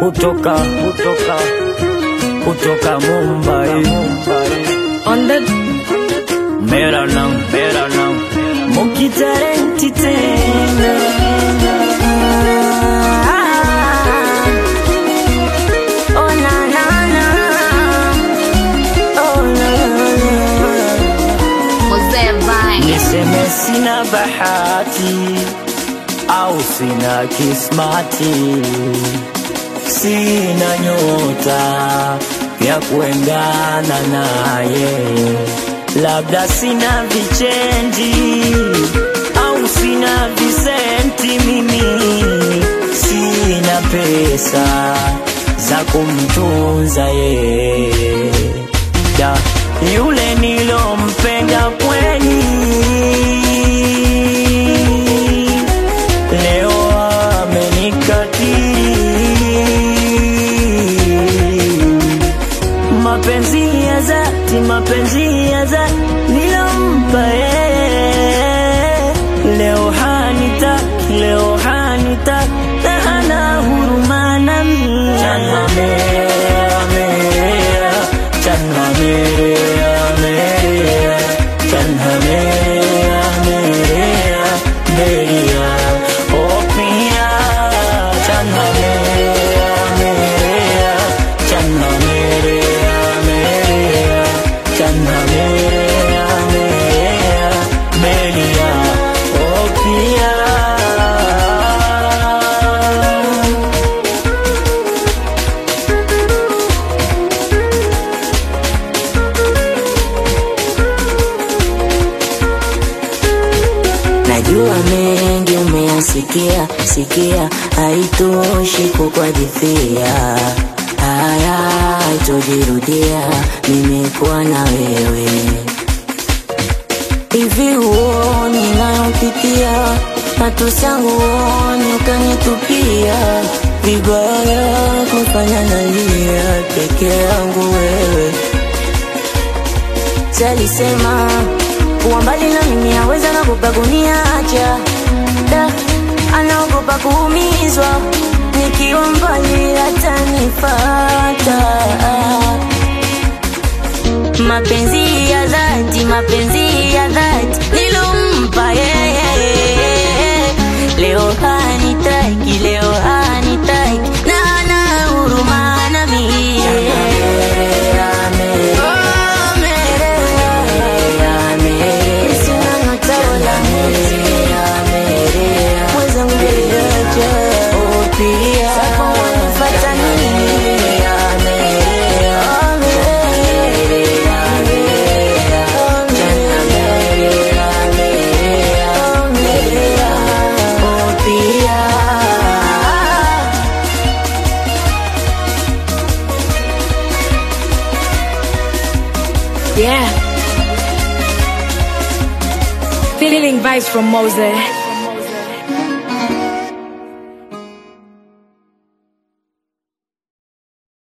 kutoka kutoka kutoka Mumbai On the मेरा नाम मेरा नाम मुखी talenti tena Oh na na na Oh na na Mzee Vine. niseme sina bahati au sina kismati sina nyota ya kuendana naye labda sina vichenji au sina visenti mimi sina pesa za kumtunza yeye da yule nilompenda kweli leo amenikatili mapenzi ya dhati mapenzi ya dhati nilompa yeye leo hanitaki leo hanitaki na hana huruma nami Channa merea, merea, channa merea, merea, channa merea, merea, merea, oh pia, channa merea, merea, channa merea, merea, channa merea, merea, merea, oh pia. Najua mengi umeyasikia sikia, haitoshi kukuhadithia haya, haitojirudia. Nimekuwa na wewe hivi, huoni nayopitia, matusi yangu huoni, ukanitupia vibaya, kufanya nalia peke yangu wewe Salisema kuwa mbali na mimi aweza nagopa kuniacha da, anaogopa kuumizwa nikiwa mbali atanifata. Mapenzi ya dhati, mapenzi ya dhati nilompa yeye, leo hanitaki, leo hanitaki na hana huruma nami. Oh, Merea. Sina nyota wala mwezi. Mwenzangu niache. Oh, pia. Sasa wanifuata nini? Oh, Merea. Oh, Merea. Oh, Merea. Oh, pia. Yeah. Feeling vibes from Mose.